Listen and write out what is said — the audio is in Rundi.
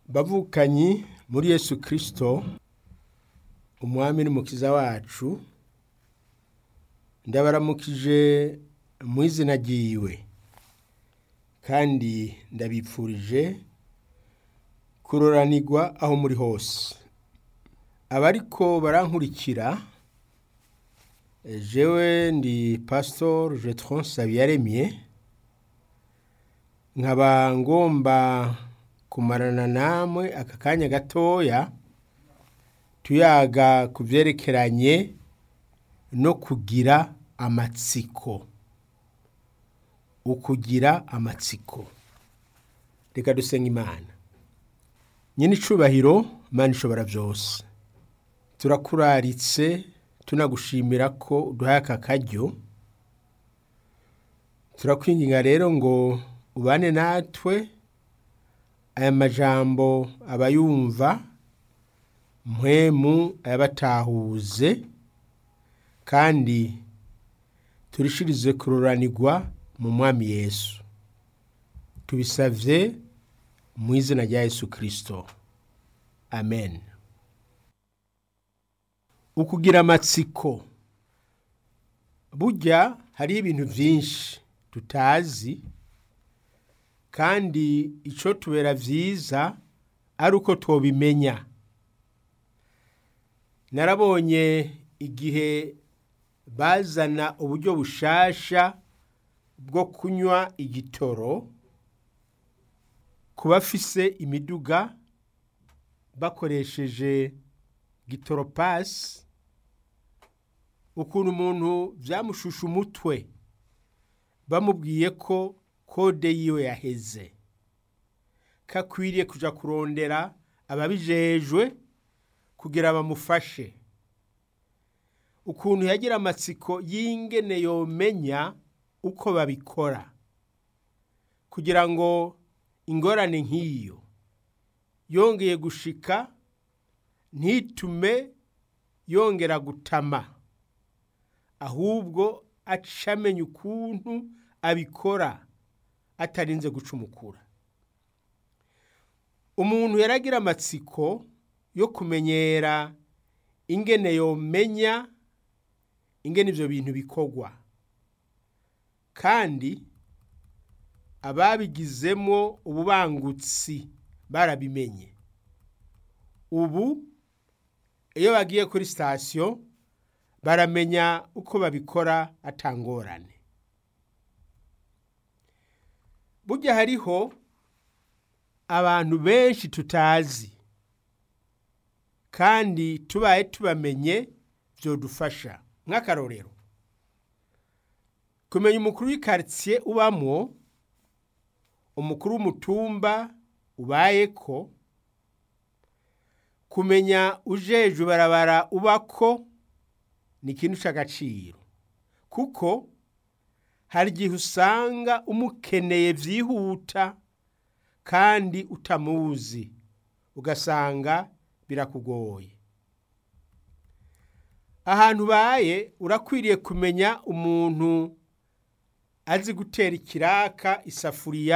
bavukanyi muri yesu kirisito umwami n'umukiza wacu ndabaramukije mu izina ryiwe kandi ndabipfurije kuroranirwa aho muri hose abariko barankurikira jewe ndi pasitori jetron sabiyaremye nkaba ngomba kumarana namwe aka kanya gatoya tuyaga ku byerekeranye no kugira amatsiko ukugira amatsiko reka dusenga imana nyine icubahiro imana ishobora byose turakuraritse tunagushimira ko uduhaye aka karyo turakwinginga rero ngo ubane natwe aya majambo abayumva mpwemu ayabatahuze kandi turishirize kururanirwa mu mwami yesu tubisavye mu izina rya yesu kirisito amen ukugira amatsiko burya hariho ibintu byinshi tutazi kandi icyo tubera byiza ari uko tubimenya narabonye igihe bazana uburyo bushasha bwo kunywa igitoro ku bafise imiduga bakoresheje gitoropasi ukuntu umuntu byamushusha umutwe bamubwiye ko kode yiwe yaheze kakwiriye kujya kurondera ababijejwe kugira bamufashe ukuntu yagira amatsiko y'ingene yomenya uko babikora kugira ngo ingorane nk'iyo yongeye gushika ntitume yongera gutama ahubwo acamenya ukuntu abikora atarinze gucumukura umuntu yaragira amatsiko yo kumenyera ingene yomenya ingene ibyo bintu bikorwa kandi ababigizemo ububangutsi barabimenye ubu iyo bagiye kuri sitasiyo baramenya uko babikora atangorane burya hariho abantu benshi tutazi kandi tubaye tubamenye byodufasha nk'akarorero kumenya umukuru w'ikaritsiye ubamwo umukuru w'umutumba ubaye ko kumenya ujejwe barabara ubako ni ikintu cy'agaciro kuko hari igihe usanga umukeneye byihuta kandi utamuzi ugasanga birakugoye ahantu ubaye urakwiriye kumenya umuntu azi gutera ikiraka isafuriya